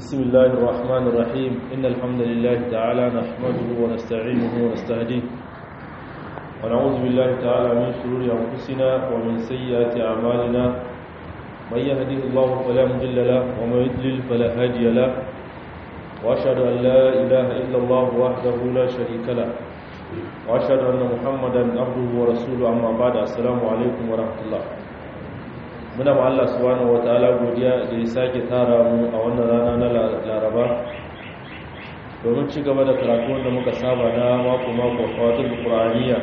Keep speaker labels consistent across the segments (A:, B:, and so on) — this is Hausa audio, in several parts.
A: بسم الله الرحمن الرحيم إن الحمد لله تعالى نحمده ونستعينه ونستهديه ونعوذ بالله تعالى من شرور أنفسنا ومن سيئات أعمالنا من يهده الله فلا مضل له ومن يضلل فلا هادي له وأشهد أن لا إله إلا الله وحده لا شريك له وأشهد أن محمدا عبده ورسوله أما بعد السلام عليكم ورحمة الله muna ma Allah subhanahu wataala godiya da ya sake tara mu a wannan rana na Laraba domin ci gaba da karatu wanda muka saba na mako mako fawatul qur'aniya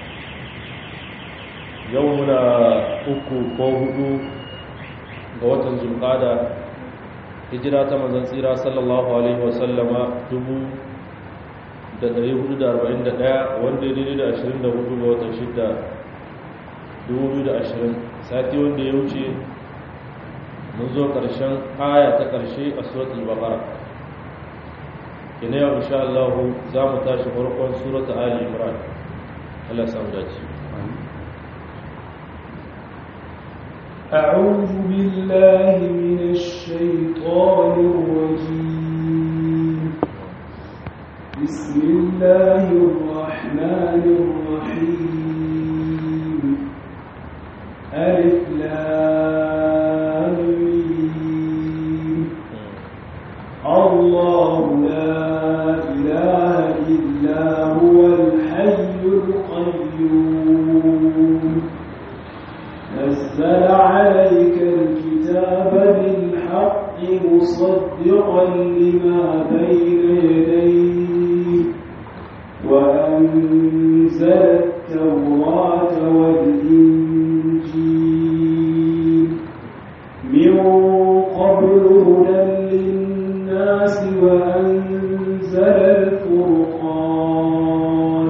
A: yau muna uku ko hudu ga watan zulqada hijira ta manzon tsira sallallahu alaihi wa sallama dubu da 441 wanda ya daidai da 24 ga watan shidda 2020 sati wanda ya wuce mun zo ƙarshen aya ta ƙarshe a suratul baqara kina yau insha Allah za mu tashi farkon suratul ali imran Allah samu dace
B: أعوذ بالله من الشيطان الرجيم بسم الله الرحمن الرحيم ألف لام الله لا إله إلا هو الحي القيوم نزل عليك الكتاب بالحق مصدقا لما بين يديه وأنزل التوراة والإنجيل من قبل هدى للناس وأنزل الفرقان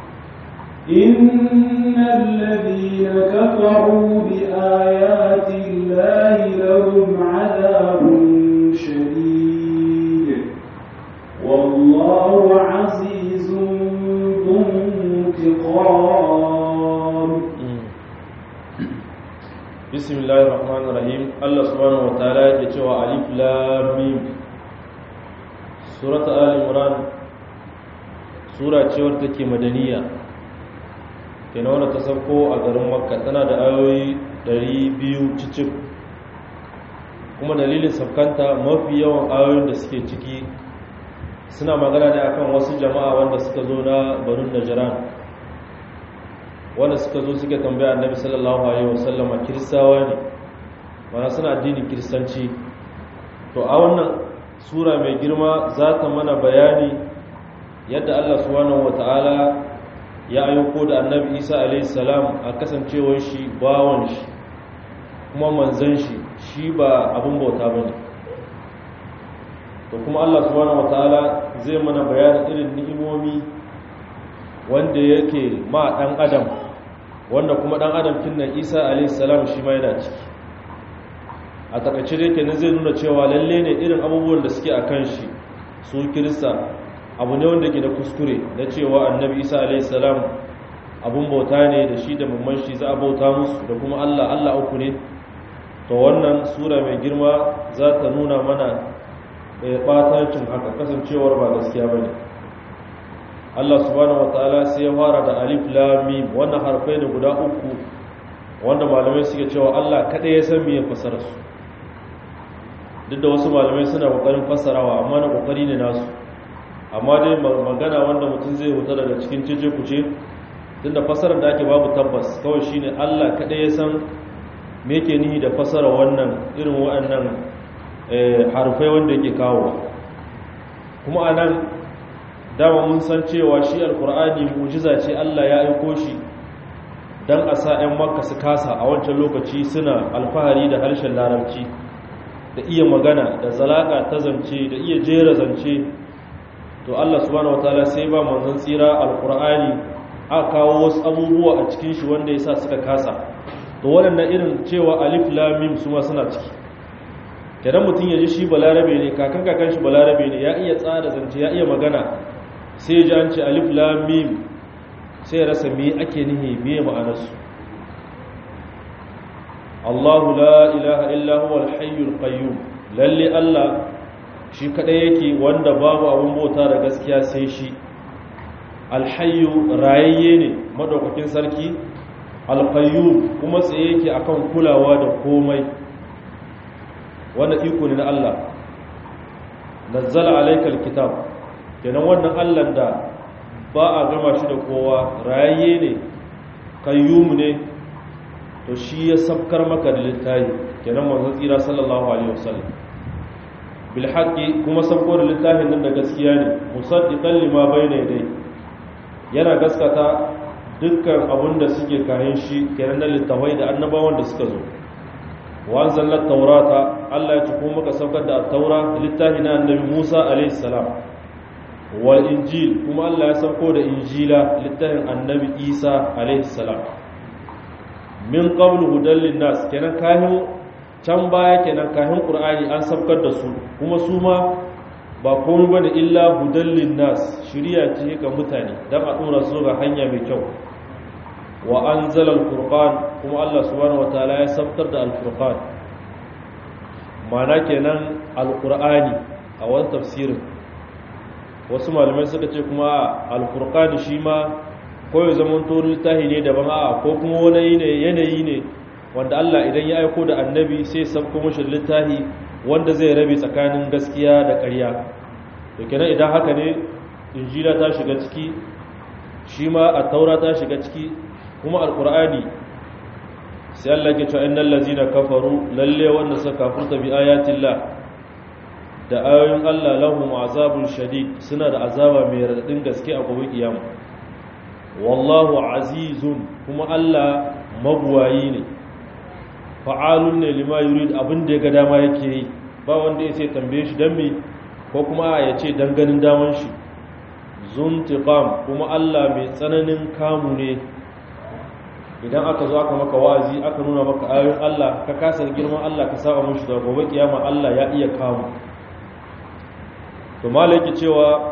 B: إن الذين كفروا بآيات الله لهم عذاب شديد والله عزيز ذو انتقام
A: bismillahir rahmanir rahim Allah subhanahu wataala yake cewa alif lam mim surat ali imran sura ce wadda take madaniya kenan wadda ta sauko a garin makka tana da ayoyi 200 cicik kuma dalilin saukanta mafi yawan ayoyin da suke ciki suna magana ne akan wasu jama'a wanda suka zo na barin najran wanda suka zo suka tambaya annabi sallallahu alaihi wasallama kiristawa ne mana suna addinin kiristanci to a wannan sura mai girma za ta mana bayani yadda Allah subhanahu wataala ya ayyuko da annabi Isa alaihi salam a kasancewar shi bawon shi kuma manzon shi shi ba abin bauta bane to kuma Allah subhanahu wataala zai mana bayanin irin ni'imomi wanda yake ma dan adam wanda kuma dan adam kinnan Isa alayhi salam shi ma yana ciki a takaice dai kenan zai nuna cewa lalle ne irin abubuwan da suke akan shi su kirista abu ne wanda ke da kuskure na cewa annabi Isa alayhi salam abun bauta ne da shi da mamman shi za a bauta musu da kuma Allah Allah uku ne to wannan sura mai girma za ta nuna mana ɓatancin haka kasancewar ba gaskiya bane Allah subhanahu wataala sai ya fara da alif lam mim wannan harfai ne guda uku wanda malamai suke cewa Allah kada ya san me fasara su duk da wasu malamai suna kokarin fasarawa amma na kokari ne nasu amma dai magana wanda mutum zai huta daga cikin cece kuce tunda fasarar da ake babu tabbas kawai shine Allah kada ya san me yake nihi da fasara wannan irin waɗannan harfai wanda yake kawo kuma anan dama mun san cewa shi alkur'ani mujiza ce Allah ya aiko shi dan a sa 'yan makka su kasa a wancan lokaci suna alfahari da harshen larabci da iya magana da zalaka ta zance da iya jera zance to Allah subhanahu wataala sai ba manzon tsira alkur'ani aka kawo wasu abubuwa a cikin shi wanda yasa suka kasa to waɗannan irin cewa alif lam mim su ma suna ciki kenan mutum ya ji shi balarabe ne kakan kakan shi balarabe ne ya iya tsara zance ya iya magana sai ji an ce alif lam mim sai rasa me ake nihi me ma'anarsu Allahu la ilaha illa huwa al-hayyul qayyum lalle Allah shi kadai yake wanda babu abin bauta da gaskiya sai shi alhayyu rayayye ne madaukakin sarki alqayyum kuma tsaye yake akan kulawa da komai wanda iko ne na Allah nazzala alaykal kitab kenan wannan Allah da ba a gama shi da kowa rayayye ne kayyum ne to shi ya sabkar maka da littafi kenan manzon tsira sallallahu alaihi wasallam bil haqqi kuma sabko da littafin nan da gaskiya ne musaddiqan lima bayna yadayhi yana gaskata dukkan abun da suke kayan shi kenan da littafai da annabawan da suka zo wa anzalna taurata Allah ya tuko maka saukar da at-taura littafi na annabi Musa alaihi salam wal injil kuma Allah ya sauko da injila littafin annabi Isa alaihi salam min qablu hudal linnas kenan kahin can baya kenan kahin qur'ani an sabkar da su kuma su ma ba komai bane illa hudal linnas shiriya ce ga mutane dan a dora su ga hanya mai kyau wa anzala alfurqan kuma Allah subhanahu wataala ya sabtar da alfurqan mana kenan alqur'ani a wani tafsirin wasu malamai suka ce kuma alfurqan shi ma ko ya zama to littafi ne daban a ko kuma wani ne yanayi ne wanda Allah idan ya aiko da annabi sai sabko mashi littafi wanda zai rabe tsakanin gaskiya da ƙarya to kenan idan haka ne injila ta shiga ciki shi ma at-taura ta shiga ciki kuma alqur'ani sai Allah ke cewa innal ladzina kafaru lalle wanda suka kafurta bi ayatillah da ayoyin Allah lahum azabun shadid suna da azaba mai radadin gaske a gobe kiyama wallahu azizun kuma Allah mabuwayi ne fa'alun ne lima yurid abin da ya ga dama yake yi ba wanda ya sai tambaye shi dan me ko kuma ya ce dan ganin daman shi zuntiqam kuma Allah mai tsananin kamu ne idan aka zo aka maka wa'azi aka nuna maka ayoyin Allah ka kasa girman Allah ka saba mushi da gobe kiyama Allah ya iya kamu to malaki cewa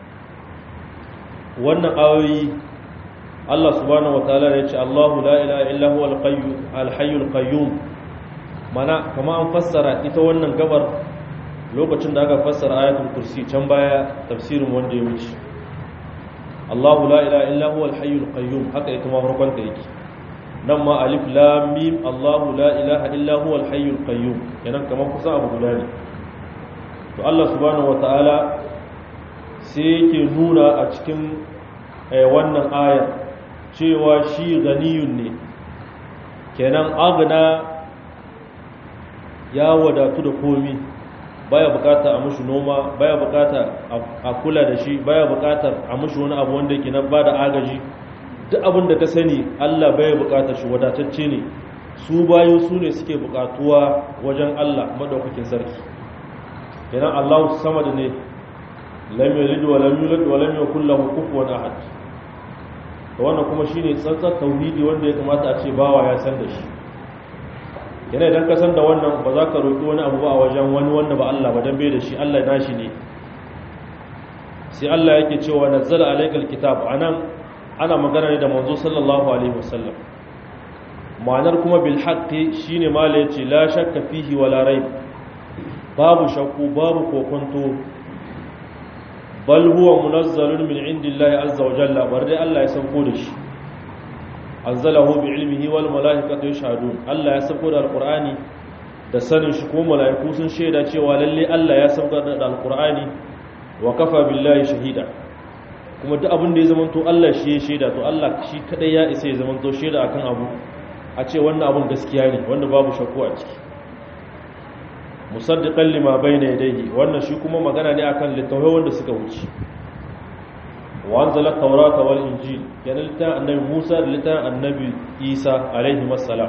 A: wannan ayoyi Allah subhanahu wataala ya ce Allahu la ilaha illa huwa al-qayyum al-hayyul qayyum mana kama an fassara ita wannan gabar lokacin da aka fassara ayatul kursi can baya tafsirin wanda ya wuce Allahu la ilaha illa huwa al-hayyul qayyum haka ita ma farkon ta yake nan ma alif lam mim Allahu la ilaha illa huwa al-hayyul qayyum kenan kamar kusa abu guda ne to Allah subhanahu wataala sai yake nuna a cikin wannan ayar cewa shi ganiyun ne kenan agna ya wadatu da komi baya bukata a mushi noma baya bukata a kula da shi baya bukatar a mushi wani abu wanda yake nan ba da agaji duk abin da ka sani Allah baya bukatar shi wadatacce ne su bayo su ne suke bukatuwa wajen Allah madaukakin sarki kenan Allah samad ne lam yalid wa lam yulad wa lam yakul lahu kufuwan ahad to wannan kuma shine tsantsar tauhidi wanda ya kamata a ce bawa ya san da shi yana idan ka san da wannan ba za ka roƙi wani abu ba a wajen wani wanda ba Allah ba dan bai da shi Allah nashi ne sai Allah yake cewa nazzala alaykal kitab anan ana magana ne da manzo sallallahu alaihi wasallam ma'anar kuma bil haqqi shine mala yace la shakka fihi wala raib babu shakku babu kokonto bal huwa munazzalun min indillahi azza wa jalla bar dai Allah ya sauko da shi anzalahu bi ilmihi wal malaikatu yashhadun Allah ya sauko da alqur'ani da sanin shi ko malaiku sun shaida cewa lalle Allah ya sauko da alqur'ani wa kafa billahi shahida kuma duk abin da ya zamanto Allah shi ya shaida to Allah shi kadai ya isa ya zamanto shaida akan abu a ce wannan abun gaskiya ne wanda babu shakku a ciki musaddiqan lima bayna yadayhi wannan shi kuma magana ne akan littafai wanda suka wuce wa anzala tawrata wal injil yana littafin annabi Musa da littafin annabi Isa alaihi wassalam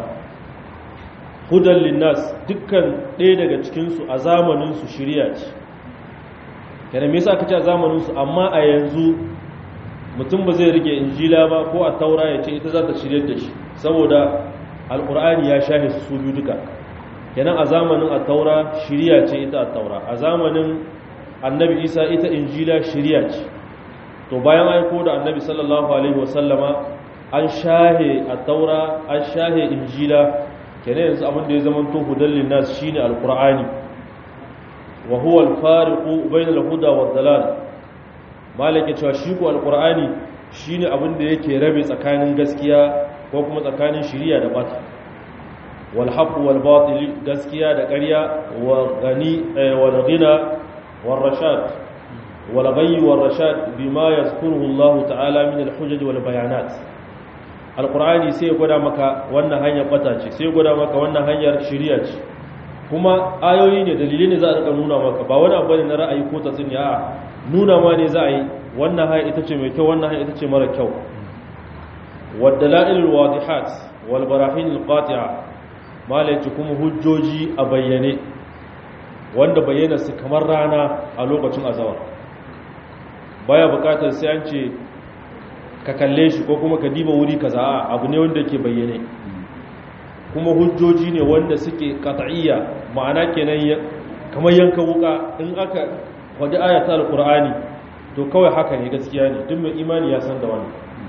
A: hudan linnas dukkan ɗaya daga cikin su a zamanin su shari'a ce kana me yasa aka ce a zamanin su amma a yanzu mutum ba zai rike injila ba ko a taura ya ce ita za ta shiryar da shi saboda alqur'ani ya shahe su biyu duka kenan a zamanin attaura shiriya ce ita attaura a zamanin annabi isa ita injila shiriya ce to bayan aiko da annabi sallallahu alaihi wasallama an shahe attaura an shahe injila kenan yanzu abin da ya zama to hudallin nas shine alqur'ani wa huwa al-fariqu bayna al-huda wa dalal malaka cewa shi ko al-qur'ani shine abin da yake rabe tsakanin gaskiya ko kuma tsakanin shiriya da bata wal haqq wal batil gaskiya da ƙarya wa gani wal ghina wal rashad wal ghayy wal rashad bima yazkuruhu Allah ta'ala min al-hujaj wal bayanat al-qur'ani sai ya gwada maka wannan hanyar bata ce sai ya gwada maka wannan hanyar shiriya ce kuma ayoyi ne dalilai ne za a rika nuna maka ba wani abu ne na ra'ayi ko tatsuniya a nuna ma ne za a yi wannan hanya ita ce mai kyau wannan hanya ita ce mara kyau wadda la'ilul wadihat wal barahin alqati'a malaci kuma hujjoji a bayyane wanda bayyana su kamar rana a lokacin azawar baya bukatar sai an ce ka kalle shi ko kuma ka diba wuri kaza abu ne wanda ke bayyane kuma hujjoji ne wanda suke qat'iyya ma'ana kenan kamar yanka wuka in aka wadi ayatul alqur'ani to kawai haka ne gaskiya ne duk mai imani ya san da wannan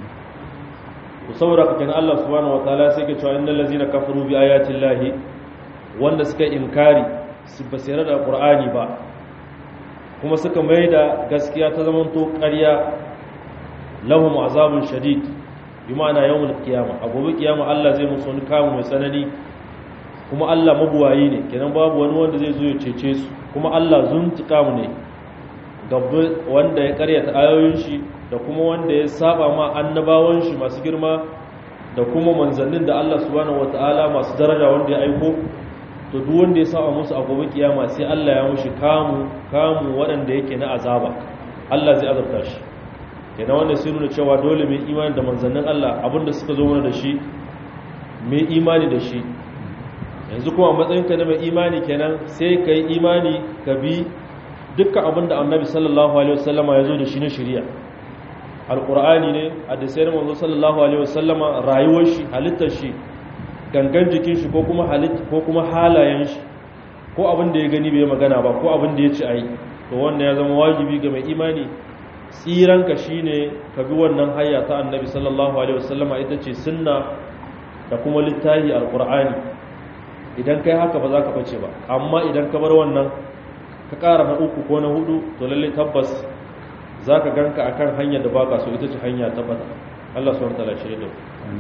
A: to saboda kakin Allah subhanahu wataala sai ke cewa innal ladzina kafaru bi ayatil lahi wanda suka inkari su basira da qur'ani ba kuma suka maida gaskiya ta zaman to ƙarya lahum azabun shadid bi ma'ana yawmul qiyamah a gobe kiyama Allah zai musu wani kamu mai tsanani kuma Allah mabuwayi ne kenan babu wani wanda zai zo ya cece su kuma Allah zuntuka mu ne gabbe wanda ya karyata ayoyin shi da kuma wanda ya saba ma annabawan shi masu girma da kuma manzannin da Allah subhanahu wataala masu daraja wanda ya aiko to duk wanda ya saba musu a gobe kiyama sai Allah ya mushi kamu kamu waɗanda yake na azaba Allah zai azabta shi kenan wanda sai nuna cewa dole mai imani da manzannin Allah abinda suka zo mana da shi mai imani da shi yanzu kuma a matsayinka na mai imani kenan sai ka yi imani ka bi dukkan abin da annabi sallallahu alaihi wasallama ya zo da shi na shari'a alqur'ani ne hadisai na manzo sallallahu alaihi wasallama rayuwar shi halittar shi gangan jikin shi ko kuma halitta ko kuma halayen shi ko abin da ya gani bai magana ba ko abin da ya ci ai to wannan ya zama wajibi ga mai imani tsiranka shine ka bi wannan hayya ta annabi sallallahu alaihi wasallama ita ce sunna da kuma littafi alqur'ani idan kai haka ba za ka bace ba amma idan ka bar wannan ka ƙara na uku ko na hudu to lalle tabbas za ka ganka a kan hanyar da baka so ita ce hanya tabbata Allah suwar tala shirya da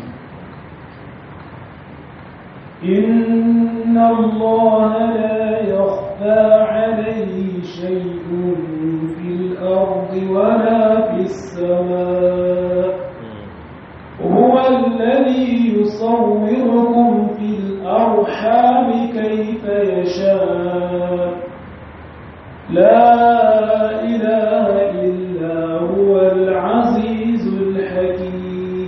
B: إن الله لا يخفى عليه شيء في الأرض ولا في السماء هو الذي يصوركم في الأرحام كيف يشاء لا إله إلا هو العزيز الحكيم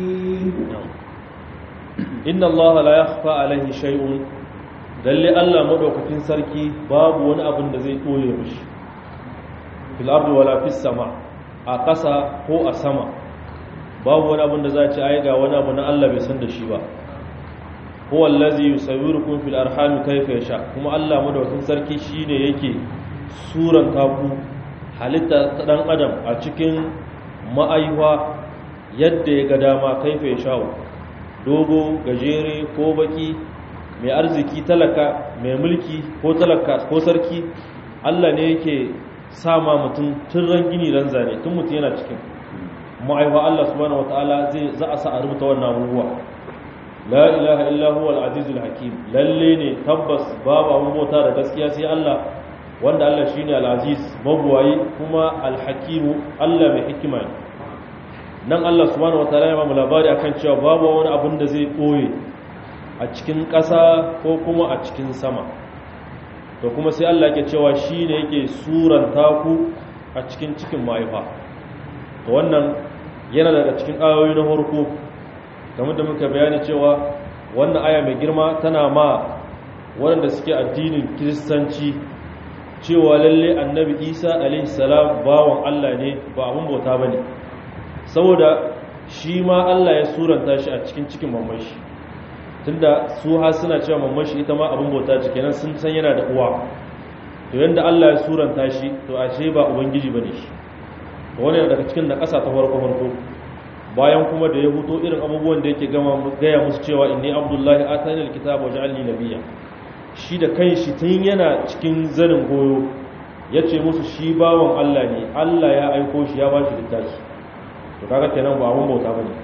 A: inna allaha la yakhfa alaihi shay'un lalle Allah madaukakin sarki babu wani abin da zai koye mishi fil ardi wala fis sama a ƙasa ko a sama babu wani abin da za a ce ai ga wani abu na Allah bai san da shi ba huwa allazi yusawwirukum fil arham kayfa yasha kuma Allah madaukakin sarki shine yake suran taku halitta ta dan adam a cikin ma'aiwa yadda ya ga dama kaifa yasha dogo gajere ko baki mai arziki talaka mai mulki ko talaka ko sarki Allah ne yake sama mutum tun ran gini ran zane tun mutum yana cikin ma'aiwa Allah subhanahu wataala zai za a sa a rubuta wannan abubuwa la ilaha illa huwa al-azizul hakim lalle ne tabbas babu abun bauta da gaskiya sai Allah wanda Allah shine al-aziz mabuwayi kuma al-hakim Allah mai hikima ne nan Allah subhanahu wataala ya ba mu labari akan cewa babu wani abun da zai koye a cikin ƙasa ko kuma a cikin sama to kuma sai Allah yake cewa shine yake suranta ku a cikin cikin mahaifa to wannan yana daga cikin ayoyi na farko game da muka bayani cewa wannan aya mai girma tana ma waɗanda suke addinin kiristanci cewa lalle annabi isa alaihi salam bawan Allah ne ba abin bauta ba ne saboda shi ma Allah ya suranta shi a cikin cikin mamashi tunda su ha suna cewa mamashi ita ma abin bauta ce kenan sun san yana da uwa to yanda Allah ya suranta shi to ashe ba ubangiji bane shi to wannan daga cikin na ƙasa ta farko farko bayan kuma da ya huto irin abubuwan da yake gama gaya musu cewa inni abdullahi atani alkitaba wa ja'alni nabiyya shi da kanshi tun yana cikin zanin goyo ya ce musu shi bawan Allah ne Allah ya aiko shi ya ba shi littafi to kaga kenan ba abun bauta bane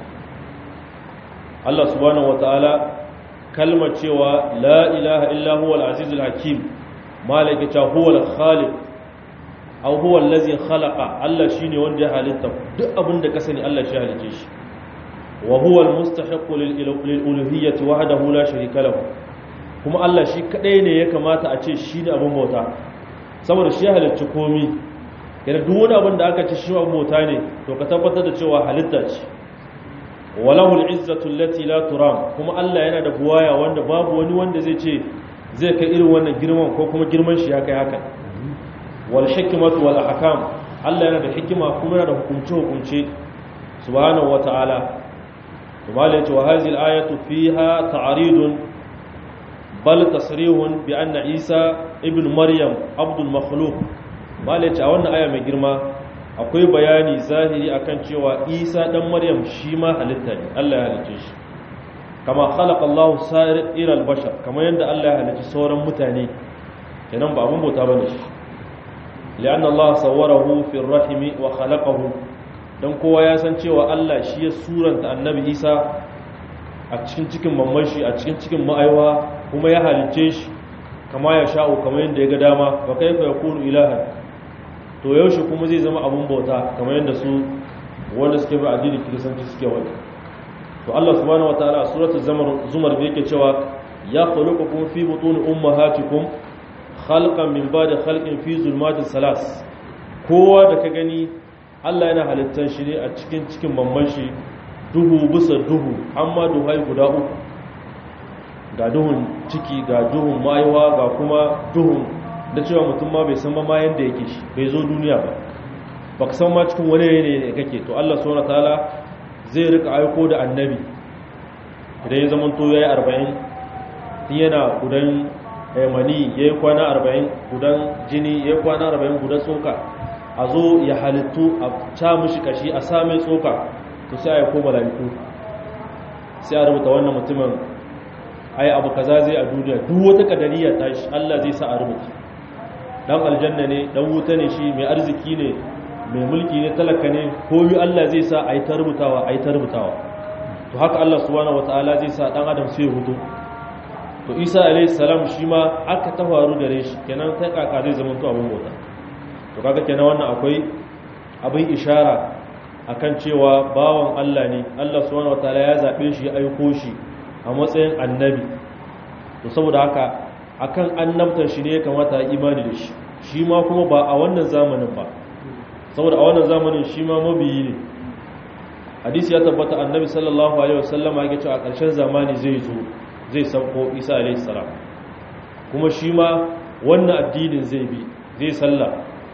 A: Allah subhanahu wataala kalmar cewa la ilaha illa huwa al-azizul hakim malaka ta huwa al-khaliq aw huwa allazi khalaqa Allah shine wanda ya halitta duk abin da ka sani Allah shi halice shi wa huwa al-mustahiq lil uluhiyyati wahdahu la sharika lahu kuma Allah shi kadai ne ya kamata a ce shi ne abin bauta saboda shi ya halicci komi yana duk wani abin da aka ce shi abin bauta ne to ka tabbatar da cewa halitta ce walahul izzatu allati la turam kuma Allah yana da buwaya wanda babu wani wanda zai ce zai kai irin wannan girman ko kuma girman shi ya kai haka wal hikmatu wal ahkam Allah yana da hikima kuma yana da hukunce hukunce subhanahu wataala to malai yace wa hadhihi al ayatu fiha ta'ridun bal tasrihun bi anna isa ibn maryam abdul makhluq malai yace a wannan aya mai girma akwai bayani zahiri akan cewa isa dan maryam shi ma halitta ne Allah ya halicce shi kama khalaqa Allah sa'ir al-bashar kama yanda Allah ya halicci sauran mutane kenan ba abun bauta bane shi li'anna Allah sawwarahu fi ar-rahimi wa khalaqahu dan kowa ya san cewa Allah shi ya suranta annabi Isa a cikin cikin mamman shi a cikin cikin ma'aiwa kuma ya halicce shi kama ya sha'u kama yanda ya ga dama fa kaifa yakunu ilahan to yaushe kuma zai zama abun bauta kamar yadda su wanda suke bi addinin kiristanci suke wani to Allah subhanahu wataala a suratul zumar bai yake cewa ya khuluqukum fi butun ummahatikum khalqan min ba'di khalqin fi zulmatis salas kowa da ka gani Allah yana halittar shi ne a cikin cikin mamman shi duhu bisa duhu amma duhai guda uku ga duhun ciki ga duhun maiwa ga kuma duhun da cewa mutum ma bai san ma yadda yake shi bai zo duniya ba ba ka san ma cikin wani ne ne kake to Allah subhanahu ta'ala zai rika aiko da annabi idan ya zama to yayi 40 tun yana gudan mani yayi kwana 40 gudan jini yayi kwana 40 gudan tsoka a zo ya halittu a ca mishi kashi a sa mai tsoka to sai ya koma malaiku sai a rubuta wannan mutumin ai abu kaza zai a duniya duk wata kadariya tashi Allah zai sa a rubuta dan aljanna ne dan wuta ne shi mai arziki ne mai mulki ne talaka ne koyi Allah zai sa ayi ta rubutawa ayi ta rubutawa to haka Allah subhanahu wataala zai sa dan adam sai hudu to Isa alayhi salam shi ma aka ta faru gare shi kenan ta kaka zai zama to abun bauta to kaga kenan wannan akwai abin ishara akan cewa bawan Allah ne Allah subhanahu wataala ya zabe shi ya aiko shi a matsayin annabi to saboda haka akan annabtar shi ne ya kamata a imani da shi shi ma kuma ba a wannan zamanin ba saboda a wannan zamanin shi ma mabiyi ne hadisi ya tabbata annabi sallallahu alaihi wasallam ya ce a ƙarshen zamani zai zo zai sauko isa alaihi salam kuma shi ma wannan addinin zai bi zai sallah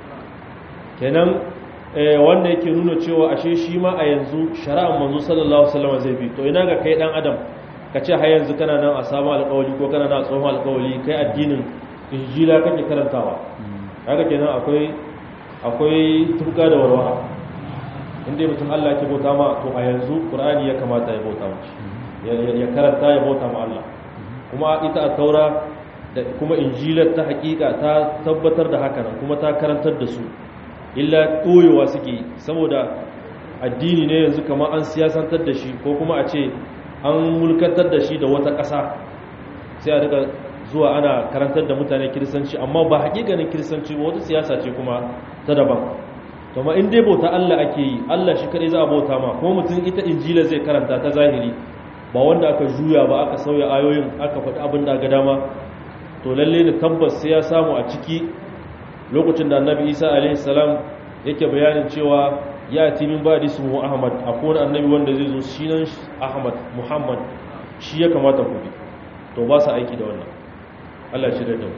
A: kenan wanda yake nuna cewa ashe shi ma a yanzu shari'ar manzo sallallahu alaihi wasallam zai bi to ina ga kai dan adam ka ce har yanzu kana nan a samu alƙawali ko kana nan a tsohon alƙawali kai addinin injila kake karantawa kaga kenan akwai akwai tuka da warwara inda mutum Allah ke bauta ma to a yanzu Qur'ani ya kamata ya bauta mashi ya karanta ya bauta ma Allah kuma ita a taura da kuma injilar ta hakika ta tabbatar da haka nan kuma ta karantar da su illa koyewa suke saboda addini ne yanzu kamar an siyasantar da shi ko kuma a ce an mulkantar da shi da wata ƙasa sai a daga zuwa ana karantar da mutane kiristanci amma ba hakikanin kiristanci ba wata siyasa ce kuma ta daban to ma in dai bauta Allah ake yi Allah shi kadai za a bauta ma kuma mutum ita injila zai karanta ta zahiri ba wanda aka juya ba aka sauya ayoyin aka faɗi abin da ga dama to lalle ne tabbas sai ya samu a ciki lokacin da annabi isa alaihi salam yake bayanin cewa ya ti min ba da ismu ahmad akwai wani annabi wanda zai zo shi nan ahmad muhammad shi ya kamata ku bi to ba su aiki da wannan Allah shi da mu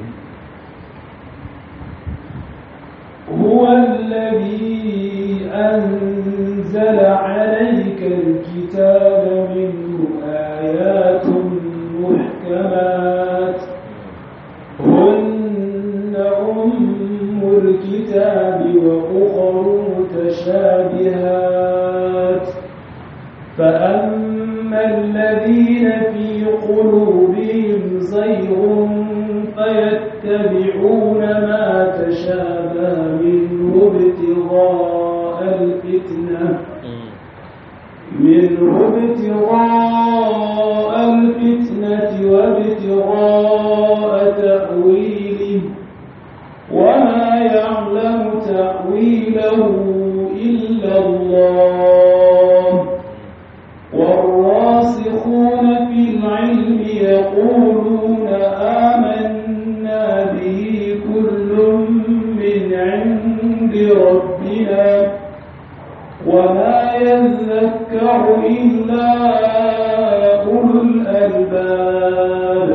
B: هو الذي أنزل عليك الكتاب منه آيات محكمات هن أم الكتاب وأخر متشابهات فأما الذين في قلوبهم زيغ فيتبعون ما تشابه ابتغاء الفتنة وابتغاء تأويله وما يعلم تأويله إلا الله والراسخون في العلم يقولون آمنا به كل من عند ربنا وما يذكر إلا أولو الألباب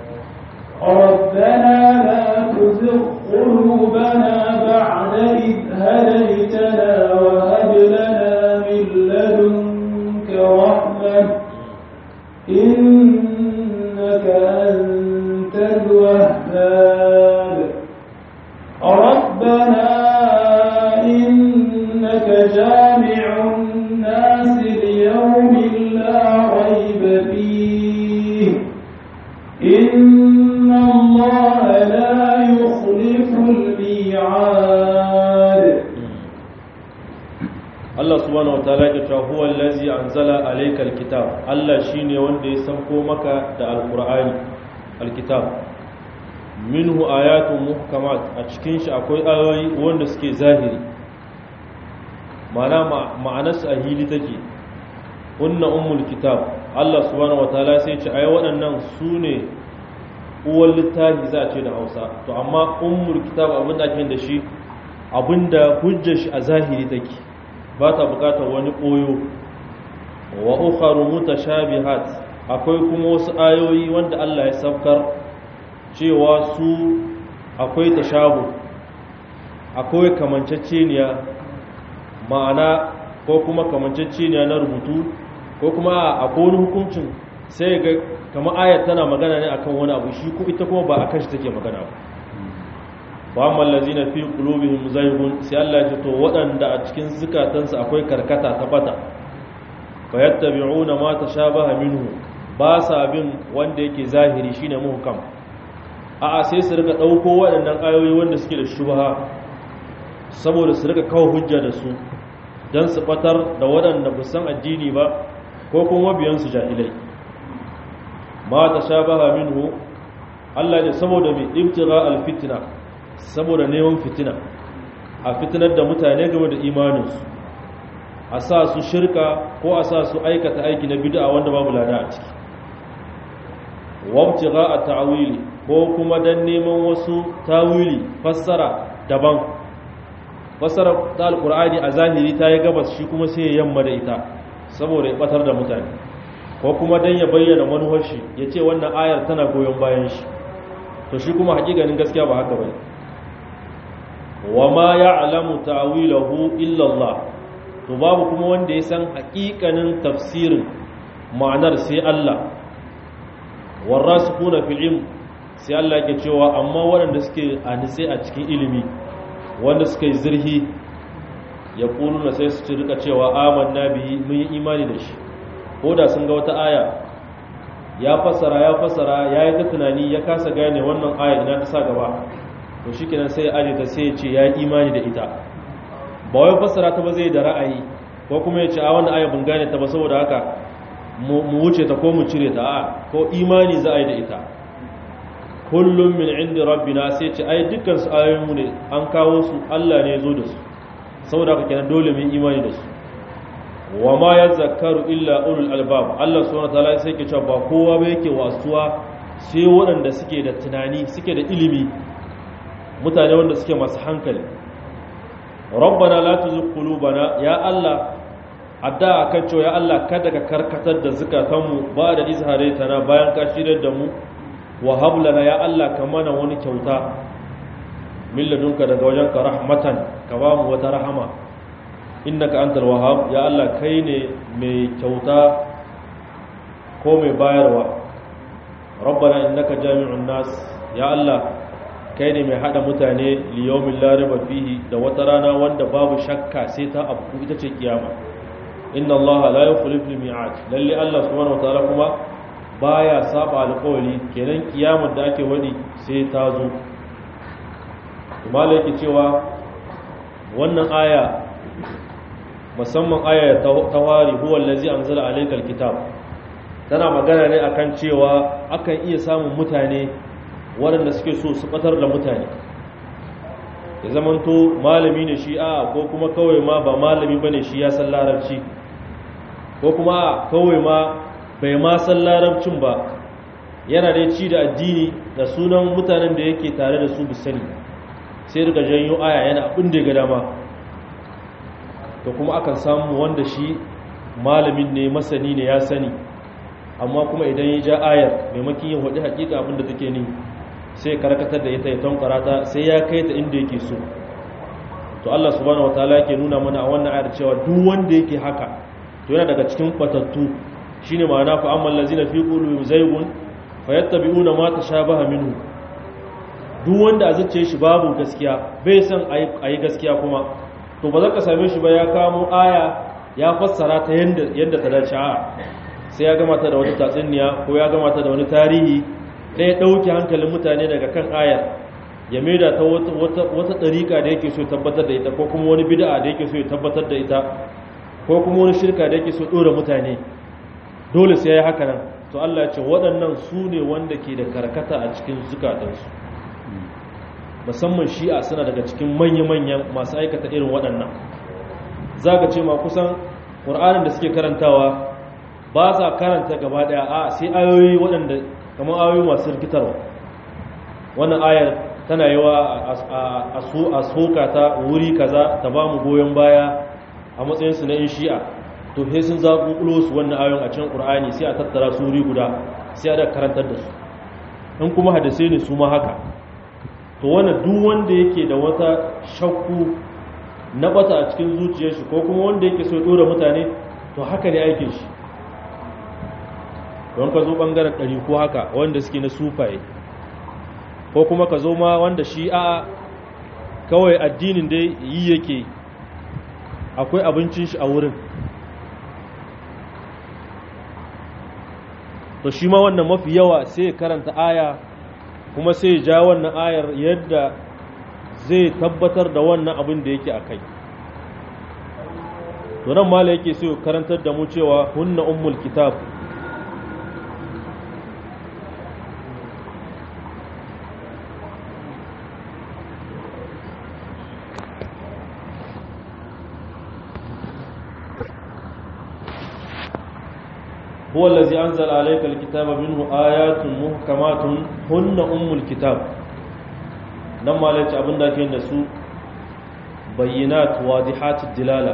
B: ربنا لا تزغ قلوبنا بعد إذ هديتنا وهب لنا من لدنك رحمة إنك أنت الوهاب ربنا إنك جامع الناس ليوم لا ريب فيه إن الله لا يخلف الميعاد
A: Allah subhanahu wataala ya ce huwa allazi anzala alayka alkitab Allah shine wanda ya sauko maka da alqur'ani alkitab minhu ayatun muhkamat a cikin shi akwai ayoyi wanda suke zahiri ma'ana ma'anarsu a hili take kunna ummul kitab Allah subhanahu wataala sai ce ai waɗannan su ne uwar littafi za a ce da Hausa to amma ummul kitab abinda ake da shi abinda hujjar shi a zahiri take ba ta bukatar wani koyo wa ukharu mutashabihat akwai kuma wasu ayoyi wanda Allah ya saukar cewa su akwai tashabu akwai kamanceceniya ma'ana ko kuma kamanceceniya na rubutu ko kuma akwai wani hukuncin sai ga kama ayat tana magana ne akan wani abu shi ko ita kuma ba akan shi take magana ba wa amma allazina fi qulubihim zaygun sai Allah ya ce to waɗanda a cikin zukatansu akwai karkata ta bata fayattabi'una ma tashabaha minhu ba sa bin wanda yake zahiri shine muhkam a'a sai su rika dauko waɗannan ayoyi wanda suke da shubha saboda su rika kawo hujja da su dan su batar da waɗanda ba san addini ba ko kuma biyan su jahilai ma tashabaha minhu Allah ya saboda mai ibtira alfitna saboda neman fitina a fitinar da mutane game da imaninsu a sa su shirka ko a sa su aikata aiki na bid'a wanda babu lada a ciki wabtiga a ta'wili ko kuma dan neman wasu tawili fassara daban fassara ta alqur'ani a zahiri ta yi gabas shi kuma sai ya yamma da ita saboda ya batar da mutane ko kuma dan ya bayyana manuwar shi ya ce wannan ayar tana goyon bayan shi to shi kuma hakikanin gaskiya ba haka bane wa ma ya'lamu ta'wilahu illa Allah to babu kuma wanda ya san hakikanin tafsirin ma'anar sai Allah warasikuna fil ilm sai Allah yake cewa amma waɗanda suke anise a cikin ilimi wanda suka yi zirhi ya kuluna sai su ci rika cewa amanna bihi mun yi imani da shi ko da sun ga wata aya ya fassara ya fassara ya yi ta tunani ya kasa gane wannan aya ina ta sa gaba to shi kenan sai ya aje ta sai ya ce ya yi imani da ita ba wai fassara ta ba zai da ra'ayi ko kuma ya ce a wannan aya bin gane ta ba saboda haka mu wuce ta ko mu cire ta a ko imani za a yi da ita kullum min inda rabbina sai ce ai dukkan su ayoyin mu ne an kawo su Allah ne ya zo da su saboda haka kenan dole mu imani da su wa ma yazakkaru illa ulul albab Allah subhanahu wataala sai ke cewa ba kowa ba yake wasuwa sai waɗanda suke da tunani suke da ilimi mutane wanda suke masu hankali rabbana la tuzigh qulubana ya Allah adda kan cewa ya Allah kada ka karkatar da zukatanmu ba da izharaitana bayan ka shirar da mu wa hab lana ya Allah ka mana wani kyauta min ladunka daga wajenka rahmatan ka ba mu wata rahama innaka antal wahhab ya Allah kai ne mai kyauta ko mai bayarwa rabbana innaka jami'un nas ya Allah kai ne mai hada mutane liyawmin la riba fihi da wata rana wanda babu shakka sai ta abu ita ce kiyama inna allaha la yukhlifu al-mi'ad lalle Allah subhanahu wataala kuma baya saba alƙawari kenan kiyamar da ake wadi sai ta zo kuma yake cewa wannan aya musamman aya ta wari huwa allazi anzala alaykal kitab tana magana ne akan cewa akan iya samun mutane waɗanda suke so su batar da mutane ya zamanto malami ne shi a ko kuma kawai ma ba malami bane shi ya san larabci ko kuma a kawai ma bai ma san larabcin ba yana da ci da addini da sunan mutanen da yake tare da su bisani sai daga janyo aya yana abin da ya ga dama to kuma akan samu wanda shi malamin ne masani ne ya sani amma kuma idan ya ja ayar maimakon yin hudu hakika abin da take ni sai karkatar da ita ya tankara ta sai ya kai ta inda yake so to Allah subhanahu wataala yake nuna mana a wannan ayar cewa duk wanda yake haka to yana daga cikin batattu shine ma'ana fa amman lazina fi qulubihim zaygun fayattabi'una ma tashabaha minhu duk wanda a zuciye shi babu gaskiya bai san ayi gaskiya kuma to ba za ka same shi ba ya kamo aya ya fassara ta yanda yanda ta dace a sai ya gama ta da wani tatsuniya ko ya gama ta da wani tarihi ɗaya ɗauke hankalin mutane daga kan ayar ya maida ta wata ɗariƙa da yake so tabbatar da ita ko kuma wani bid'a da yake so ya tabbatar da ita ko kuma wani shirka da yake so ɗora mutane dole sai ya haka nan to Allah ya ce waɗannan su ne wanda ke da karkata a cikin zukatansu musamman shi'a suna daga cikin manya-manyan masu aikata irin waɗannan za ka ce ma kusan ƙur'anin da suke karantawa ba sa karanta gaba ɗaya a sai ayoyi waɗanda kamar ayoyi masu rikitarwa wannan ayar tana yi wa a soka ta wuri kaza ta ba mu goyon baya a matsayinsu na yin shi'a to he sun zaɓuɓulo su wannan ayon a can ƙur'ani sai a tattara su wuri guda sai a da karantar da su in kuma hadisai ne su ma haka to wannan duk wanda yake da wata shakku na bata a cikin zuciyar shi ko kuma wanda yake so ya ɗora mutane to haka ne aikin shi don ka zo ɓangaren ɗari ko haka wanda suke na sufaye ko kuma ka zo ma wanda shi a kawai addinin da yi yake akwai abincin shi a wurin to shi ma wannan mafi yawa sai ya karanta aya kuma sai ya ja wannan ayar yadda zai tabbatar da wannan abin da yake a kai to nan mala yake sai karantar da mu cewa hunna ummul kitab هو الذي أنزل عليك الكتاب منه آيات محكمات هن أم الكتاب نما لك أبن داكين نسو بينات واضحات الدلالة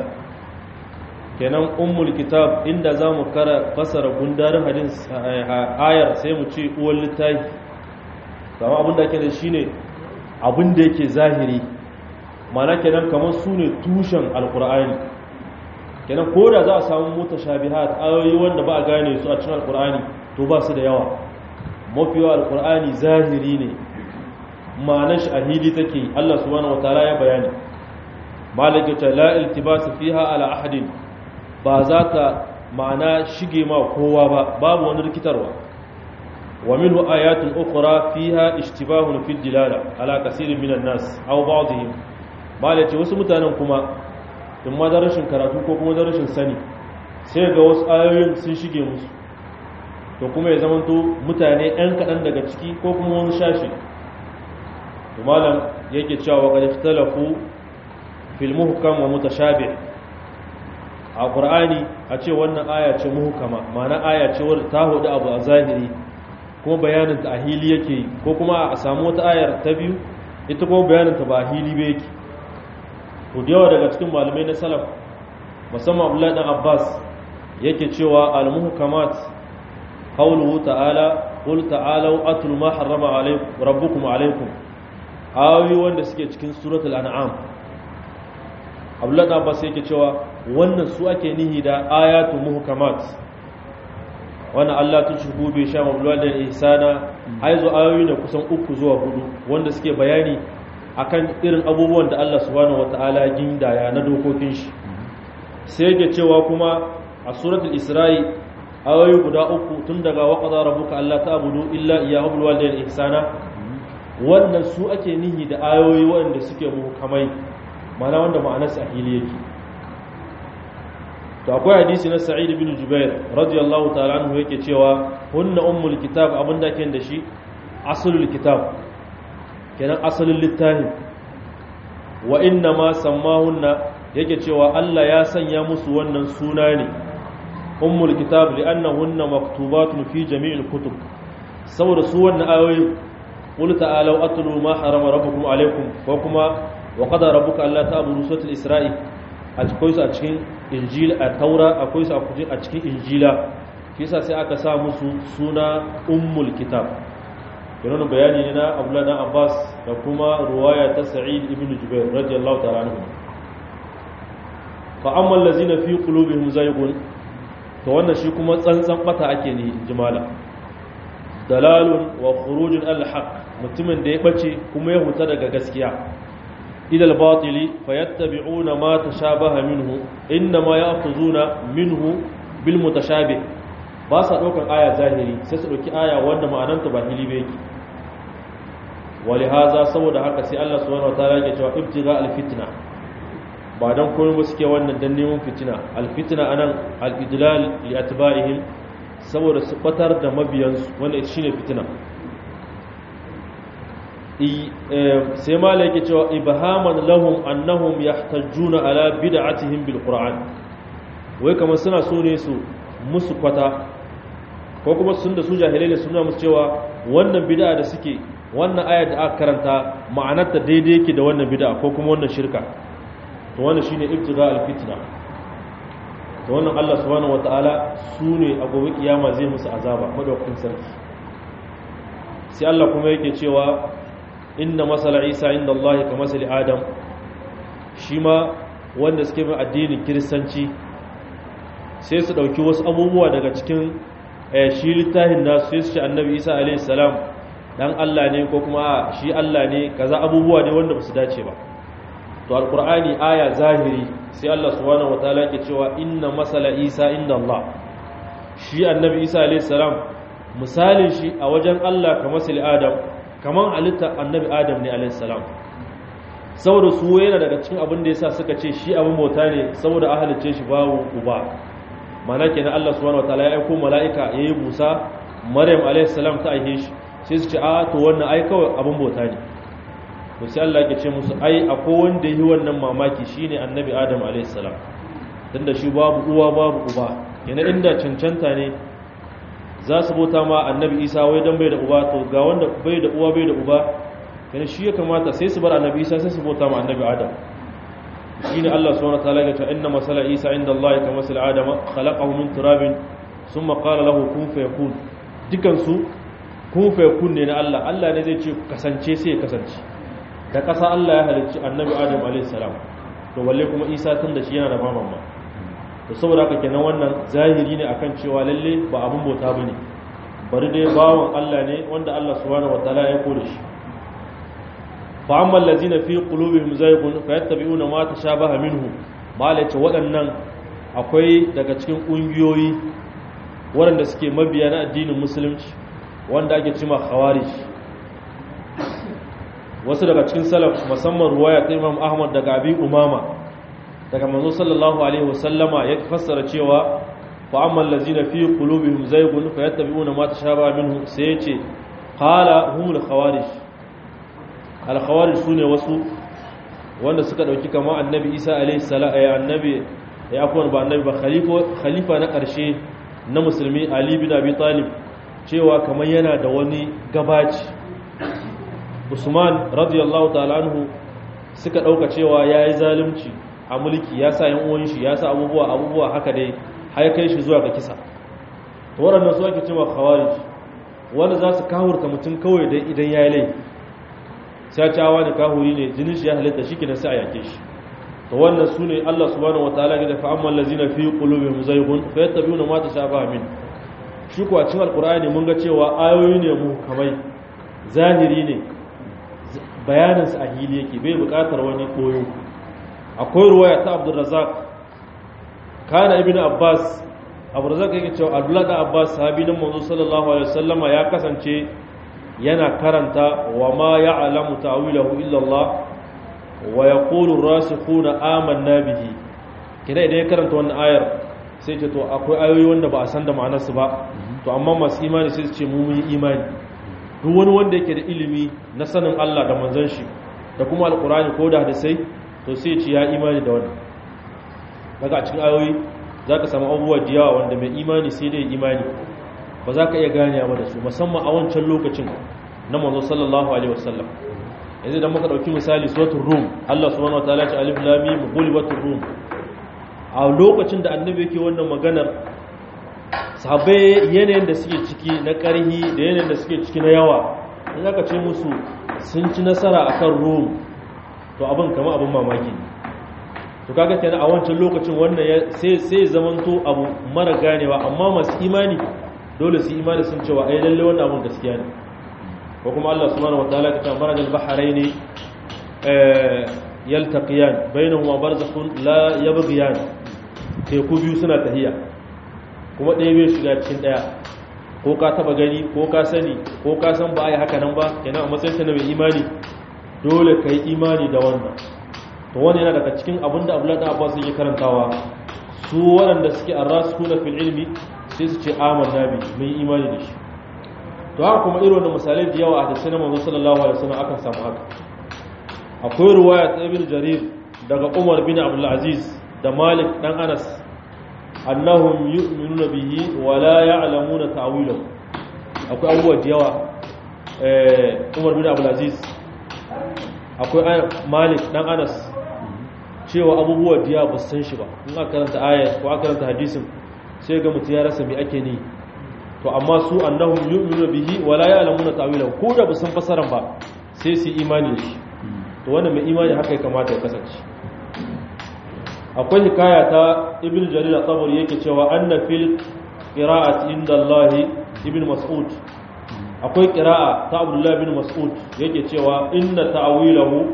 A: kenan ummul kitab inda za mu fasara gundarin hadin ayar sai mu ce uwar littafi kama abin da ke da shi ne abin da yake zahiri mana kenan kamar su ne tushen alkur'ani kenan ko da za a samu mutashabihat ayoyi wanda ba a gane su a cikin alkur'ani to ba su da yawa mafi yawa alkur'ani zahiri ne ma'anar shi a hili take Allah subhanahu wataala ya bayani malaka ta la iltibasa fiha ala ahadin ba za ta ma'ana shige ma kowa ba babu wani rikitarwa wa minhu ayatun ukhra fiha ishtibahun fil dilala ala kaseerin minan nas aw ba'dihim malaka wasu mutanen kuma in ma da rashin karatu ko kuma da rashin sani sai ga wasu ayoyin sun shige musu to kuma ya zamanto mutane ɗan kaɗan daga ciki ko kuma wani shashi to malam yake cewa wa qad talafu fil muhkam wa mutashabih a qur'ani a ce wannan aya ce muhkama ma'ana aya ce wadda ta hudu abu a zahiri kuma bayanin ta a hili yake ko kuma a samu wata ayar ta biyu ita kuma bayanin ta ba a hili ba yake to da yawa daga cikin malamai na salaf musamman abdullahi dan abbas yake cewa al-muhkamat qawluhu ta'ala qul ta'alu atul ma harrama alaykum rabbukum alaykum ayoyi wanda suke cikin suratul an'am abdullahi dan abbas yake cewa wannan su ake nihi da ayatu muhkamat wannan Allah tun shugu bai sha mabluwa da ihsana aizo ayoyi ne kusan uku zuwa hudu wanda suke bayani akan irin abubuwan da Allah subhanahu wata'ala gindaya na dokokin shi sai yake cewa kuma a suratul isra'i ayoyi guda uku tun daga waqada rabbuka alla ta'budu illa iyyahu bil walidayni ihsana wannan su ake nihi da ayoyi waɗanda suke muhkamai mana wanda ma'anar su a hili yake to akwai hadisi na sa'id ibn jubair radiyallahu ta'ala anhu yake cewa hunna ummul kitab abinda ke da shi asalul kitab kenan asalin littafin wa inna ma sammahunna yake cewa Allah ya sanya musu wannan suna ne ummul kitab li'annahunna maktubatun fi jami'il kutub saboda su wannan ayoyi qul ta'alu atlu ma harama rabbukum alaykum ko kuma wa qada rabbuka alla ta'budu suratul isra'i akwai su a cikin injil a taura akwai su a cikin injila shi yasa sai aka sa musu suna ummul kitab kenan bayani ne na Abdullah dan Abbas da kuma ruwaya ta Sa'id ibn Jubair radiyallahu ta'ala anhu fa amma allazina fi qulubihim zaygun to wannan shi kuma tsantsan bata ake ne jimala dalalun wa khurujun al-haq mutumin da ya bace kuma ya huta daga gaskiya idal batili fayattabi'una ma tashabaha minhu inma ya'khuzuna minhu bil mutashabih ba sa daukar aya zahiri sai su dauki aya wanda ma'ananta ba hili ba yake walihaza saboda haka sai Allah subhanahu wataala yake cewa ibtiga al-fitna ba dan komai ba suke wannan dan neman fitina al-fitna anan al-idlal li atba'ihim saboda su batar da mabiyansu wanda shine fitina sai mala yake cewa ibhaman lahum annahum yahtajjuna ala bid'atihim bil qur'an wai kamar suna so ne su musu kwata ko kuma sun da su jahilai ne suna musu cewa wannan bid'a da suke wannan ayar da aka karanta ma'anarta daidai yake da wannan bid'a ko kuma wannan shirka to wannan shine ibtiga al fitna to wannan Allah subhanahu wataala sune a gobe kiyama zai musu azaba madaukakin sarki sai Allah kuma yake cewa inna masala isa inda Allah ka masali adam shi ma wanda suke mai addinin kiristanci sai su ɗauki wasu abubuwa daga cikin shi littafin nasu sai su ce annabi isa a.s. dan Allah ne ko kuma shi Allah ne kaza abubuwa ne wanda ba su dace ba to alkur'ani aya zahiri sai Allah subhanahu wataala ke cewa inna masala isa inda Allah shi annabi isa a.s. misalin shi a wajen Allah ka masali adam kamar halitta annabi adam ne alaihissalam saboda su yana daga cikin abin da yasa suka ce shi abin bauta ne saboda a halicce shi babu uba mana kenan Allah subhanahu wataala ya aiko mala'ika yayi busa maryam alaihissalam ta aihe shi sai su ce a to wannan ai kawai abin bauta ne to sai Allah ya ce musu ai akwai wanda yi wannan mamaki shine annabi adam alaihissalam tunda shi babu uwa babu uba kenan inda cancanta ne za su bauta ma annabi isa wai don bai da uba to ga wanda bai da uwa bai da uba yana shi ya kamata sai su bar annabi isa sai su bauta ma annabi adam shi ne allah subhanahu ta'ala ya ce inna masala isa inda allah ya kama sal adama khalaqahu min turabin summa qala lahu kun fayakun dukan su kun fayakun ne na allah allah ne zai ce kasance sai ya kasance da kasa allah ya halicci annabi adam alaihi salam to balle kuma isa tun da shi yana da mamamma da saboda haka kenan wannan zahiri ne akan cewa lalle ba abin bauta bane bari dai bawon Allah ne wanda Allah subhanahu wataala ya kore shi fa amma allazina fi qulubihim zaygun fayattabi'una ma tashabaha minhu malace waɗannan akwai daga cikin ƙungiyoyi waɗanda suke mabiya na addinin musulunci wanda ake cima khawarij wasu daga cikin salaf musamman ruwaya ta Imam Ahmad daga Abi Umama daga manzo sallallahu alaihi wasallama ya fassara cewa fa ammal ladzina fi qulubihim zaygun fayattabi'una ma tashabaha minhu sai yace qala humul khawarij al khawarij sune wasu wanda suka dauki kama annabi Isa alaihi salam ay annabi ya akwai ba annabi ba khalifa khalifa na karshe na musulmi Ali bin Abi Talib cewa kamar yana da wani gabaci Usman radiyallahu ta'ala anhu suka dauka cewa yayi zalunci a mulki ya sa yan uwan shi ya sa abubuwa abubuwa haka dai har kai shi zuwa ga kisa to waɗannan su ake cewa khawarij wanda za su kahurta mutum kawai dai idan ya yi laifi sai ta wani kahuri ne jinin shi ya halitta shi kenan sai a yake shi to wannan su ne Allah subhanahu wataala ya fa amma allazina fi qulubihim zaygun fa yattabi'una ma tashabaha min shi ko a cikin alqur'ani mun ga cewa ayoyi ne mu kamai zahiri ne bayanin sa a hili yake bai buƙatar wani koyo akwai ruwaya ta abdurrazak kana ibn abbas abdurrazak yake cewa abdullah da abbas sahabi nan manzo sallallahu alaihi wasallama ya kasance yana karanta wa ma ya'lamu ta'wilahu illa Allah wa yaqulu ar-rasikhuna amanna bihi kina idan ya karanta wannan ayar sai ce to akwai ayoyi wanda ba a san da ma'anarsu ba to amma masu imani sai su ce mu mun yi imani duk wani wanda yake da ilimi na sanin Allah da manzon shi da kuma alkurani ko da hadisai to sai ce ya imani da wannan daga a cikin ayoyi za ka samu abubuwa da yawa wanda mai imani sai dai imani ba za ka iya gane ba da su musamman a wancan lokacin na manzo sallallahu alaihi wasallam yanzu idan muka dauki misali suratul rum Allah subhanahu wataala ya ce alif lam mim ghulibatur rum a lokacin da annabi yake wannan maganar sahabbai yanayin da suke ciki na karhi da yanayin da suke ciki na yawa in aka ce musu sun ci nasara akan rum to abin kama abin mamaki ne to kaga kenan a wancan lokacin wannan sai sai zamanto abu mara ganewa amma masu imani dole su imani sun cewa ai lalle wannan abun gaskiya ne ko kuma Allah subhanahu wataala ya ce marajal bahraini eh yaltaqiyan bainahuma barzakhun la yabghiyan teku biyu suna tahiya kuma ɗaya bai shiga cikin ɗaya ko ka taba gani ko ka sani ko ka san ba a yi haka nan ba kenan a matsayin na mai imani dole ka yi imani da wannan to wani yana daga cikin abin da abdullahi da abbas yake karantawa su waɗanda suke arrasikuna fil ilmi sai su ce amanna bi mun yi imani da shi to haka kuma irin wannan misalai da yawa a hadisi na manzo sallallahu alaihi wasallam akan samu haka akwai ruwaya ta ibn jarir daga umar bin abdul aziz da malik dan anas annahum yu'minuna bihi wa la ya'lamuna ta'wilahu akwai abubuwa da yawa eh umar bin abdul aziz akwai malik dan anas cewa abubuwa diya ba san shi ba in aka karanta ayat ko aka karanta hadisin sai ga mutum ya rasa me ake ni to amma su annahum yu'minu bihi wa la ya'lamuna ta'wilahu ko da ba san fasaran ba sai su imani da shi to wannan mai imani haka ya kamata ya kasance akwai hikaya ta ibn jarir at-tabari yake cewa anna fil qira'ati inda Allah ibn mas'ud akwai qira'a ta abdullah ibn mas'ud yake cewa inna ta'wilahu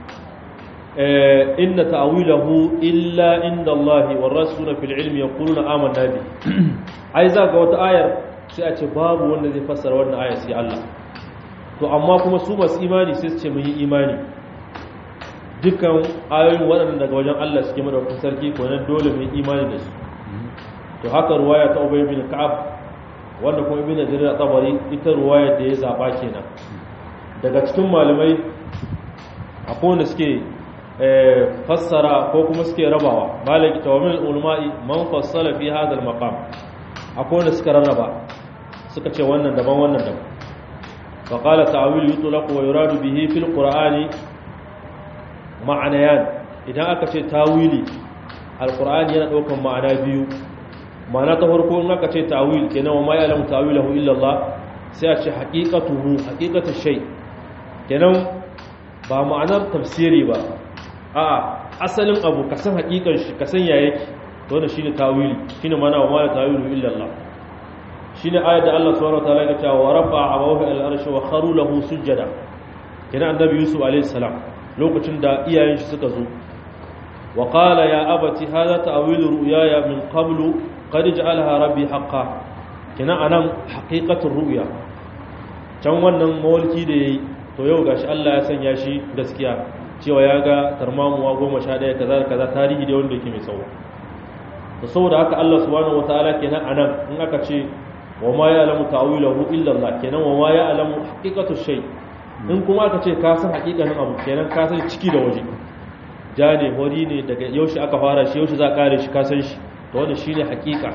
A: inna ta'wilahu illa inda Allah war rasuluna fil ilmi yaquluna amanna bi ai za ga wata ayar sai a ce babu wanda zai fassara wannan ayar sai Allah to amma kuma su masu imani sai su ce mun yi imani dukkan ayoyin waɗanda daga wajen Allah suke madaukakin sarki ko nan dole mun imani da su to haka ruwaya ta Ubay bin Ka'ab wanda kuma Ibn Jarir tabari ita ruwaya da ya zaba kenan daga cikin malamai akwai wanda suke fassara ko kuma suke rabawa malaki tawamil ulama'i man fassala fi hadha al-maqam akwai wanda suka rarraba suka ce wannan daban wannan daban fa qala ta'wil yutlaq wa yuradu bihi fil qur'ani ma'anayan idan aka ce tawili alqur'ani yana daukan ma'ana biyu ma'ana ta farko in aka ce ta'wil kenan wa ma ya'lamu ta'wilahu illa Allah sai a ce haqiqatuhu haqiqatu shay kenan ba ma'anar tafsiri ba a'a asalin abu ka san hakikan shi ka san ya yake to wannan shine tawili shine mana wa mala tawilu illa Allah shine ayat da Allah subhanahu wa ta'ala ya ce wa rafa'a abawahu al-arshi wa kharu lahu sujada kina annabi Yusuf alayhi salam lokacin da iyayen shi suka zo wa qala ya abati hadha ta'wilu ru'yaya min qablu qad ja'alaha rabbi haqqan kina anan haqiqatur ru'ya can wannan mawalki da yayi to yau gashi Allah ya sanya shi gaskiya cewa ya ga tarmamuwa goma sha ɗaya kaza kaza tarihi da wanda yake mai tsawo to saboda haka Allah subhanahu wataala kenan anan in aka ce wa ma ya'lamu ta'wilahu illa Allah kenan wa ma ya'lamu haqiqatu shay in kuma aka ce ka san haqiqanin abu kenan ka san ciki da waje ja ne hori ne daga yaushe aka fara shi yaushe za ka kare shi ka san shi to wannan shine haqiqa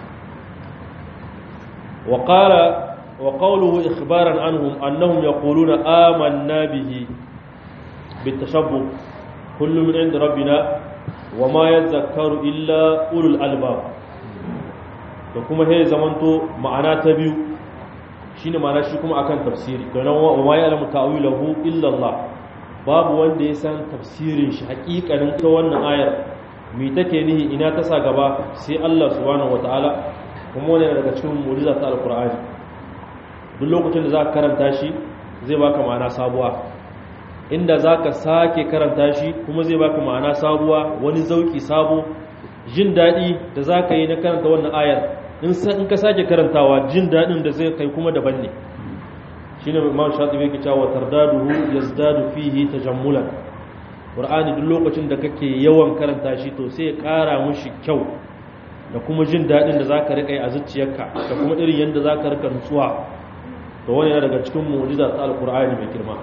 A: wa qala wa qawluhu ikhbaran anhum annahum yaquluna amanna bihi بالتشبه كل من عند ربنا وما يذكر إلا أولو الألباب da kuma he zamanto ma'ana ta biyu shine ma'ana shi kuma akan tafsiri don wa ma ya'lamu ta'wilahu illa Allah babu wanda ya san tafsirin shi hakikanin ta wannan ayar me take nihi ina ta sa gaba sai Allah subhanahu wataala kuma wannan daga cikin mu'jiza ta alqur'ani duk lokacin da za ka karanta shi zai baka ma'ana sabuwa inda za ka sake karanta shi kuma zai baka ma'ana sabuwa wani zauki sabo jin daɗi da za ka yi na karanta wannan ayar in ka sake karantawa jin daɗin da zai kai kuma daban ne shi ne imam shaɗi bai kica wa tardaduhu ya zdadu fihi ta jammulan ƙur'ani duk lokacin da kake yawan karanta shi to sai ya ƙara mushi kyau da kuma jin daɗin da za ka riƙa yi a zuciyarka da kuma irin yadda za ka riƙa nutsuwa da wani yana daga cikin mu'jiza ta alkur'ani mai girma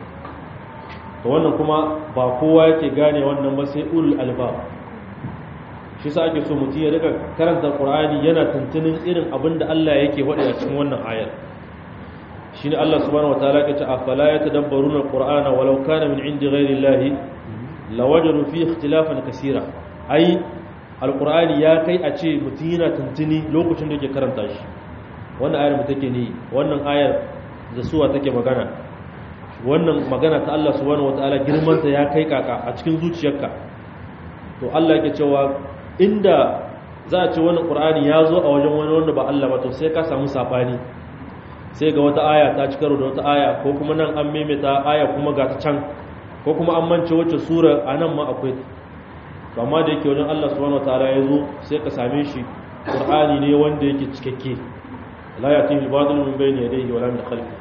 A: da wannan kuma ba kowa yake gane wannan ba sai ulul albab shi sa ake so mutum ya riƙa karanta alkur'ani yana tuntunin irin abin da Allah yake faɗi a cikin wannan ayar shine Allah subhanahu wataala ke ce afala yatadabbaruna alqur'ana walau kana min indi ghairi llahi lawajadu fi ikhtilafan kaseera ai alqur'ani ya kai a ce mutum yana tuntuni lokacin da yake karanta shi wannan ayar mu take ne wannan ayar da suwa take magana wannan magana ta Allah subhanahu wataala girman ta ya kai kaka a cikin zuciyarka to Allah yake cewa inda za a ce wannan qur'ani ya zo a wajen wani wanda ba Allah ba to sai ka samu safani sai ga wata aya ta ci karo da wata aya ko kuma nan an maimaita aya kuma ga ta can ko kuma an mance wacce sura a nan ma akwai to amma da yake wajen Allah subhanahu wataala ya zo sai ka same shi qur'ani ne wanda yake cikakke la yatihi al-batil min bayni yadayhi wala min khalfihi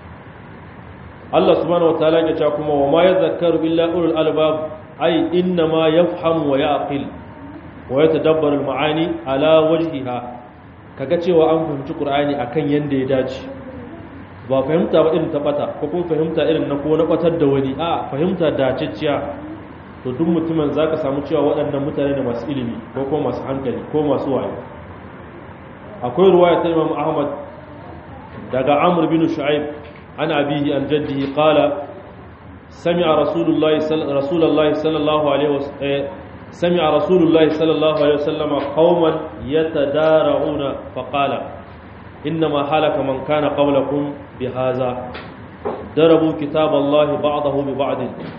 A: Allah subhanahu wataala ya ce kuma wa ma yadhakkaru illa ulul albab ay inna ma yafhamu wa yaqil wa yatadabbaru al-ma'ani ala wajhiha kaga cewa an fahimci qur'ani akan yanda ya dace ba fahimta ba irin ta bata ko kuma fahimta irin na ko na batar da wani a fahimta dacicciya to duk mutumin zaka samu cewa waɗannan mutane ne masu ilimi ko kuma masu hankali ko masu wayo akwai ruwaya ta Imam Ahmad daga Amr bin Shu'aib an abihi an jaddihi qala sami'a rasulullahi rasulullahi sallallahu alaihi wasallam sami'a rasulullahi sallallahu alaihi wasallam qauman yatadara'una faqala إنما هلك من كان قبلكم بهذا ضربوا كتاب الله بعضه ببعض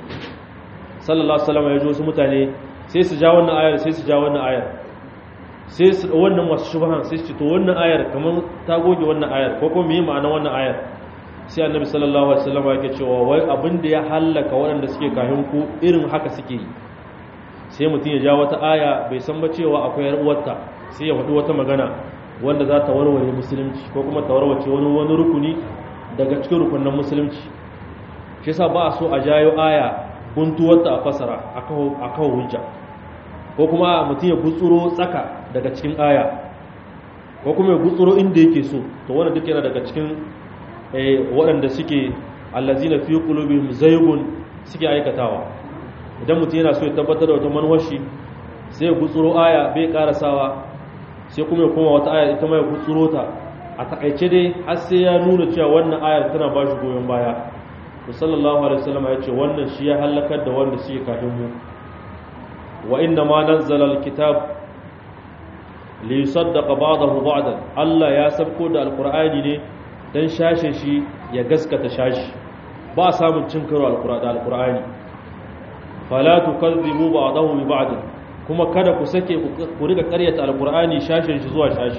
A: صلى الله عليه وسلم يجوز mutane sai su ja wannan ayar sai su ja wannan ayar sai su wannan masu shubhan sai su ce to wannan ayar kamar ta goge wannan ayar ko kuma me ma'ana wannan ayar sai annabi sallallahu alaihi wasallam yake cewa wai abin da ya halaka waɗanda suke kahin ku irin haka suke yi sai mutum ya ja wata aya bai san ba cewa akwai yar uwarta sai ya faɗi wata magana wanda za ta warware musulunci ko kuma ta warwace wani wani rukuni daga cikin rukunin musulunci shi yasa ba a so a jayo aya guntuwarta a fasara a kawo hujja ko kuma mutum ya gutsuro tsaka daga cikin aya ko kuma ya gutsuro inda yake so to wannan duk yana daga cikin waɗanda suke allazina fi qulubihim zaygun suke aikatawa idan mutum yana so ya tabbatar da wata manwashi sai ya gutsuro aya bai karasawa sai kuma ya koma wata ayar ita mai kutsuro ta a takaice dai har sai ya nuna cewa wannan ayar tana ba shi goyon baya to sallallahu alaihi wasallam ya ce wannan shi ya halakar da wanda suke kafin mu wa inna ma nazzala alkitab li yusaddaqa ba'dahu ba'dan Allah ya sabko da alqur'ani ne dan shashe shi ya gaskata shashi ba samun cin karo alqur'ani fala tukazzibu ba'dahu bi ba'd kuma kada ku sake ku riga karyata alqur'ani shashin shi zuwa shashi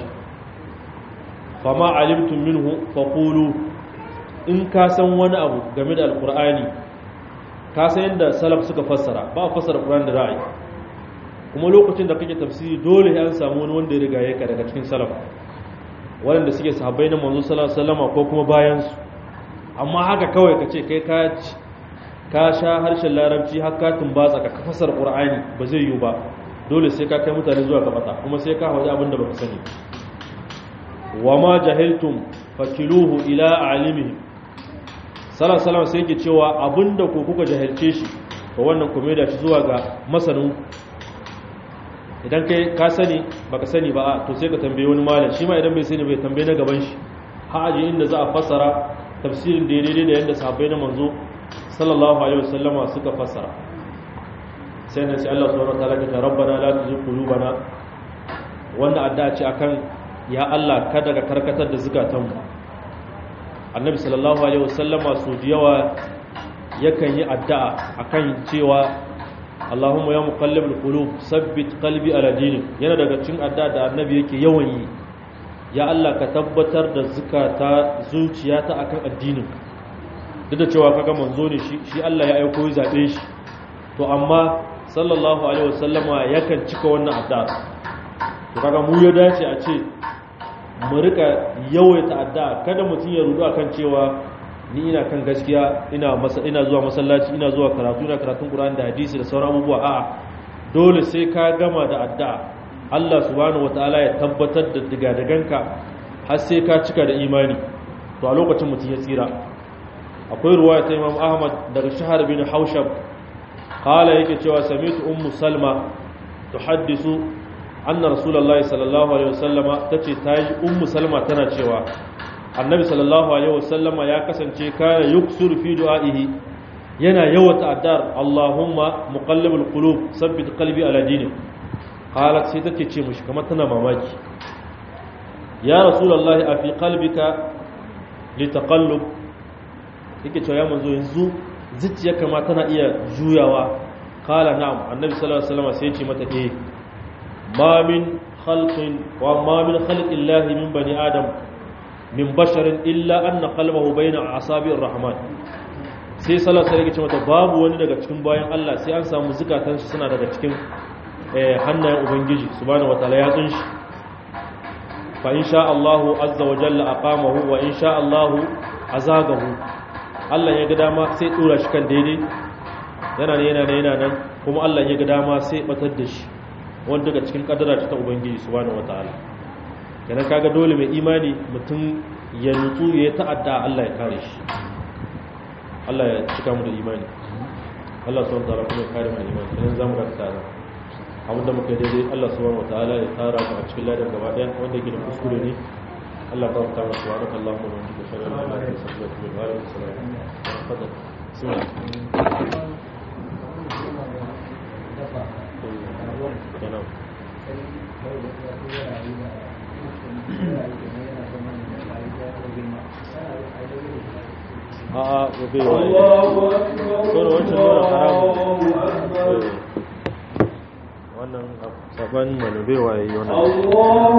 A: fama alimtum minhu faqulu in ka san wani abu game da alqur'ani ka san yadda salaf suka fassara ba fassara qur'ani da ra'ayi kuma lokacin da kake tafsiri dole an samu wani wanda ya riga yaka daga cikin salaf waɗanda suke sahabbai na manzo sallallahu alaihi wasallam ko kuma bayan su amma haka kawai ka ce kai ka ka sha harshen larabci har ka tumbatsa ka fasar qur'ani ba zai yiwu ba dole sai ka kai mutane zuwa ga bata kuma sai ka hawaje abin da baka sani wa ma jahiltum fakiluhu ila alimihi sallallahu alaihi wasallam sai yake cewa abinda ko kuka jahilce shi to wannan kuma da shi zuwa ga masanin idan kai ka sani baka sani ba to sai ka tambaye wani malam shi ma idan bai sani bai tambaye na gaban shi ha aje inda za a fassara tafsirin da daidai da yadda sahabbai na manzo sallallahu alaihi wasallama suka fassara sai nan sai Allah subhanahu wataala ya ce rabbana la tuzigh qulubana wannan addu'a ce akan ya Allah kada ka karkatar da zukatanmu annabi sallallahu alaihi wasallama su yawa yakan yi addu'a akan cewa Allahumma ya muqallibul qulub sabbit qalbi ala dinik yana daga cikin addu'a da annabi yake yawan yi ya Allah ka tabbatar da zukata zuciyata akan addinin duk da cewa kaga manzo ne shi shi Allah ya aiko ya zabe shi to amma sallallahu alaihi wasallama yakan cika wannan addu'a to kaga mu ya dace a ce mu rika yawaita addu'a kada mutum ya rudu akan cewa ni ina kan gaskiya ina masa ina zuwa masallaci ina zuwa karatu ina karatun Qur'ani da hadisi da sauran abubuwa a'a dole sai ka gama da addu'a Allah subhanahu wataala ya tabbatar da digadaganka har sai ka cika da imani to a lokacin mutum ya tsira akwai ruwaya ta Imam Ahmad daga Shahar bin Haushab qala yake cewa samitu ummu Salma tuhaddisu anna rasulullahi sallallahu alaihi wasallama tace tayi ummu Salma tana cewa annabi sallallahu alaihi wasallama ya kasance kana yuksur fi du'aihi yana yawata addar Allahumma muqallibul qulub sabbit qalbi ala dinik qalat sai take ce mushi kamar tana mamaki ya rasulullahi a fi qalbika litaqallub yake cewa ya manzo yanzu zuciyarka ma tana iya juyawa qala na'am annabi sallallahu alaihi wasallam sai ya ce mata eh ma min khalqin wa ma min khalqillahi min bani adam min basharin illa anna qalbahu bayna asabi'ir rahman sai sallallahu alaihi wasallam mata babu wani daga cikin bayan Allah sai an samu zukatan su suna daga cikin hannayen ubangiji subhanahu wataala ya tsin shi fa insha Allah azza wa jalla aqamahu wa insha Allah azagahu Allah ya ga dama sai dora shi kan daidai yana ne yana ne yana nan kuma Allah ya ga dama sai batar da shi wanda daga cikin kadara ta ubangiji subhanahu wataala kenan kaga dole mai imani mutum ya nutsu ya ta'adda Allah ya kare shi Allah ya cika mu da imani Allah subhanahu wataala kuma ya kare mu da imani kenan zamu ga tsara abinda muka yi daidai Allah subhanahu wataala ya tara mu a cikin ladan gaba daya wanda yake da kuskure ne Allah ta ta masa wa Allahu wa bihamdihi shalla la ilaha illa anta astaghfiruka wa atubu ilaik a'a gobe wa
B: Allahu akbar
A: Kawai wancan nuna haramun.
B: Allahu akbar
A: wannan saban mana bai waye wannan
B: Allahu